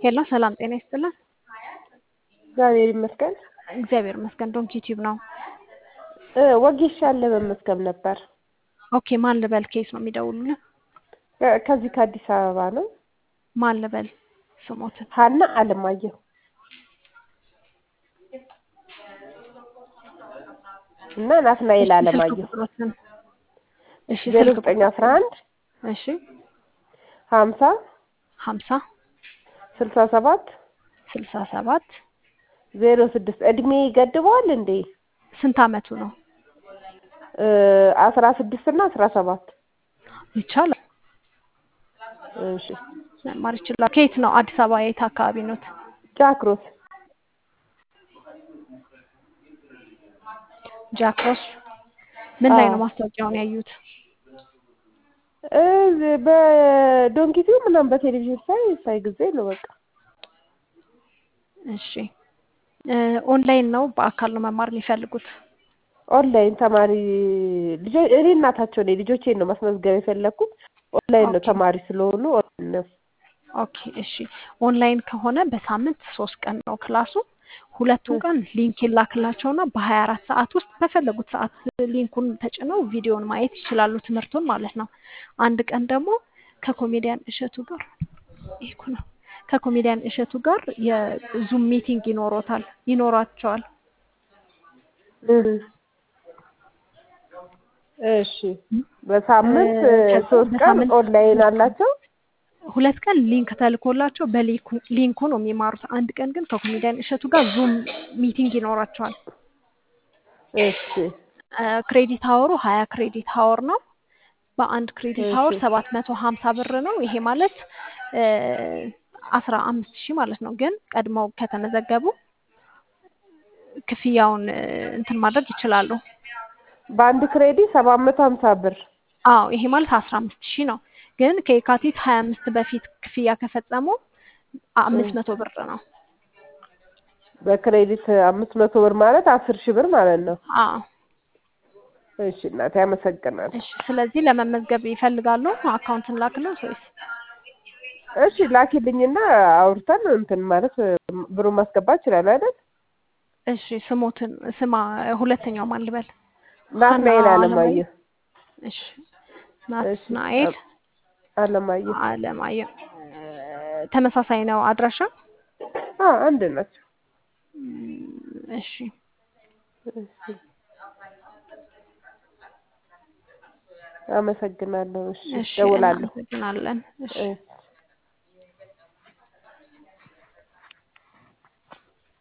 ሄሎ ሰላም ጤና ይስጥልን። እግዚአብሔር ይመስገን። እግዚአብሔር ይመስገን። ዶንኪ ቲዩብ ነው። እ ወጌሻን ለመመዝገብ ነበር። ኦኬ ማን ልበል? ኬስ ነው የሚደውሉልን? እ ከዚህ ከአዲስ አበባ ነው። ማን ልበል? ስሞትን ሀና አለማየሁ እና ናትናኤል ስልክ አለማየሁ ቁጥሮትን እሺ ዜሮ ስልክ ዘጠኝ አስራ አንድ እሺ ሀምሳ ሀምሳ ስልሳ ሰባት ስልሳ ሰባት ዜሮ ስድስት እድሜ ይገድበዋል እንዴ? ስንት አመቱ ነው? እ አስራ ስድስት እና አስራ ሰባት ይቻላል እሺ መማር ይችላል። ከየት ነው? አዲስ አበባ የት አካባቢ ኖት? ጃክሮስ ጃክሮስ ምን ላይ አዎ። ነው ማስታወቂያውን ያዩት? እ በዶንኪቲው ምናምን በቴሌቪዥን ሳይ ሳይ ጊዜ ነው በቃ እሺ እ ኦንላይን ነው በአካል ነው መማር የሚፈልጉት? ኦንላይን ተማሪ ልጆ እኔ እናታቸው ነኝ። ልጆቼን ነው ማስመዝገብ የፈለግኩት። ኦንላይን ነው ኦኬ ተማሪ ስለሆኑ ኦንላይን ነው። ኦኬ እሺ ኦንላይን ከሆነ በሳምንት ሶስት ቀን ነው ክላሱ። ሁለቱን ቀን ሊንክ ይላክላቸውና በሀያ አራት ሰዓት ውስጥ በፈለጉት ሰዓት ሊንኩን ተጭነው ቪዲዮን ማየት ይችላሉ፣ ትምህርቱን ማለት ነው። አንድ ቀን ደግሞ ከኮሜዲያን እሸቱ ጋር ይሄ እኮ ነው ከኮሜዲያን እሸቱ ጋር የዙም ሚቲንግ ይኖሮታል ይኖራቸዋል። እህ እሺ በሳምንት እ እ ከዛ ሶስት ቀን በሳምንት ኦንላይን ሁለት ቀን አላቸው። ሁለት ቀን ሊንክ ተልኮላቸው በሊንኩ ሊንኩ ነው የሚማሩት። አንድ ቀን ግን ከኮሜዲያን እሸቱ ጋር ዙም ሚቲንግ ይኖራቸዋል። እሺ እ ክሬዲት ሀወሩ ሀያ ክሬዲት ሀወር ነው። በአንድ ክሬዲት እሺ ሀወር ሰባት መቶ ሀምሳ ብር ነው። ይሄ ማለት እ አስራ አምስት ሺህ ማለት ነው። ግን ቀድመው ከተመዘገቡ ክፍያውን እ እንትን ማድረግ ይችላሉ። በአንድ ክሬዲት ሰባት መቶ ሀምሳ ብር አዎ ይሄ ማለት አስራ አምስት ሺህ ነው። ግን ከየካቲት ሀያ አምስት በፊት ክፍያ ከፈጸሙ እ አምስት መቶ ብር ነው። በክሬዲት አምስት መቶ ብር ማለት አስር ሺህ ብር ማለት ነው። አዎ እሺ እናቴ አመሰግናለሁ። እሺ። ስለዚህ ለመመዝገብ ይፈልጋሉ? አካውንትን ላክልን ወይስ? እሺ ላኪልኝና አውርተን እንትን ማለት እ ብሩን ማስገባት ይችላል አይደል? እሺ ስሞትን ስማ ሁለተኛው ማን ልበል? ሀና ናትናኤል አለማየሁ። አለማየሁ። እሺ እሺ ናትናኤል አ- አለማየሁ። አለማየሁ እ ተመሳሳይ ነው አድራሻ? አ አንድ ናቸው። እም፣ እሺ እሺ አመሰግናለሁ። እሺ እሺ እደውላለሁ። እናመሰግናለን። እሺ እሺ